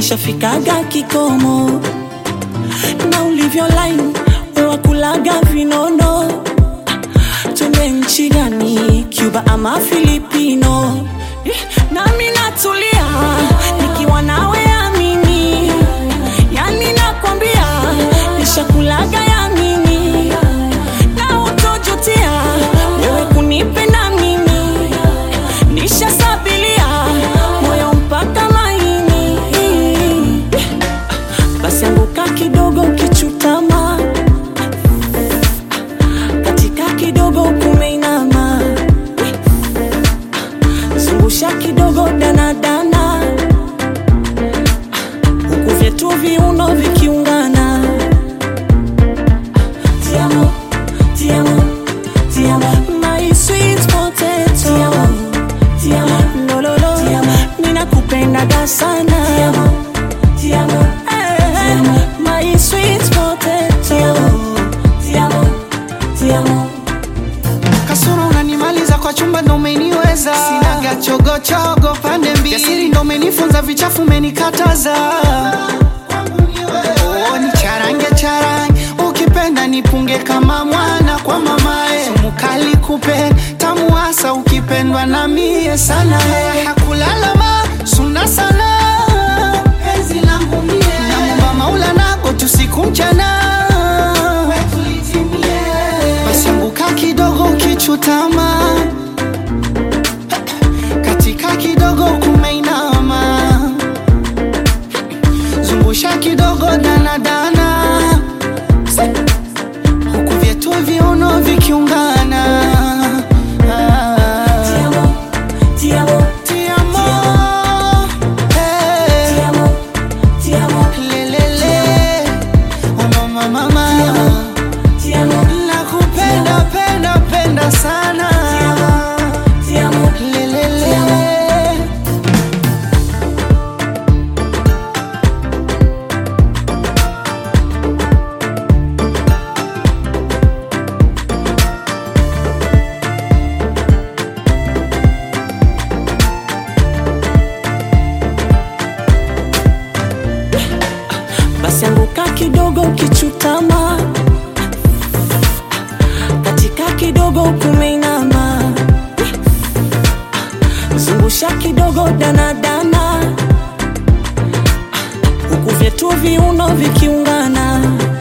nishafikaga kikomo na ulivyo line wewakulaga vinono twende nchi gani cuba ama filipino Eh, nami natulia nikiwa nawe amini yani nakwambia nishakulaga yamini na utojutia wewe kunipenda mimi nishasabilia moyo mpaka maini basi anguka kidogo kichutama katika kidogo kumeinama zungusha kidogo danadana huku vyetu viuno vikiungana Tiamo, tiamo, tiamo, my sweet potato. Tiamo, tiamo, no, no, no. Tiamo, ninakupendaga sana. Tiamo, tiamo, eh, my sweet potato. Tiamo, tiamo, kasoro unanimaliza kwa chumba ndo umeniweza sinaga chogochogo pande mbili jasiri ndo umenifunza vichafu umenikataza Oh, ni charange charange ukipenda nipunge kama mwana kwa mamae sumukali kupe tamu hasa ukipendwa na mie sana hakulalama suna sana penzi langu mie namumba maula nako tusiku mchana basi anguka kidogo ukichutama katika kidogo kumeinama zungusha kidogo danadana huku vyetu viuno vikiungana Ah. tiamo, tiamo, Ti amo, eh, tiamo, tiamo, lelele, oh mama, mama. tiamo, nakupenda penda penda sana tiamo. lelele basi anguka kidogo ukichutama katika kidogo kumeinama zungusha kidogo danadana huku vyetu viuno vikiungana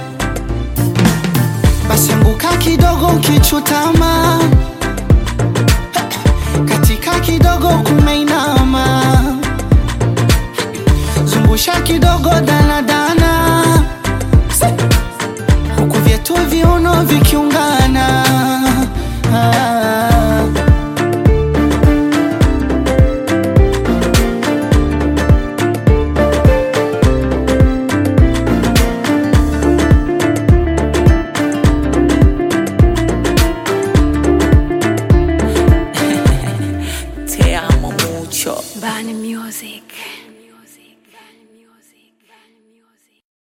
basi anguka kidogo ukichutama katika kidogo kumeinama zungusha kidogo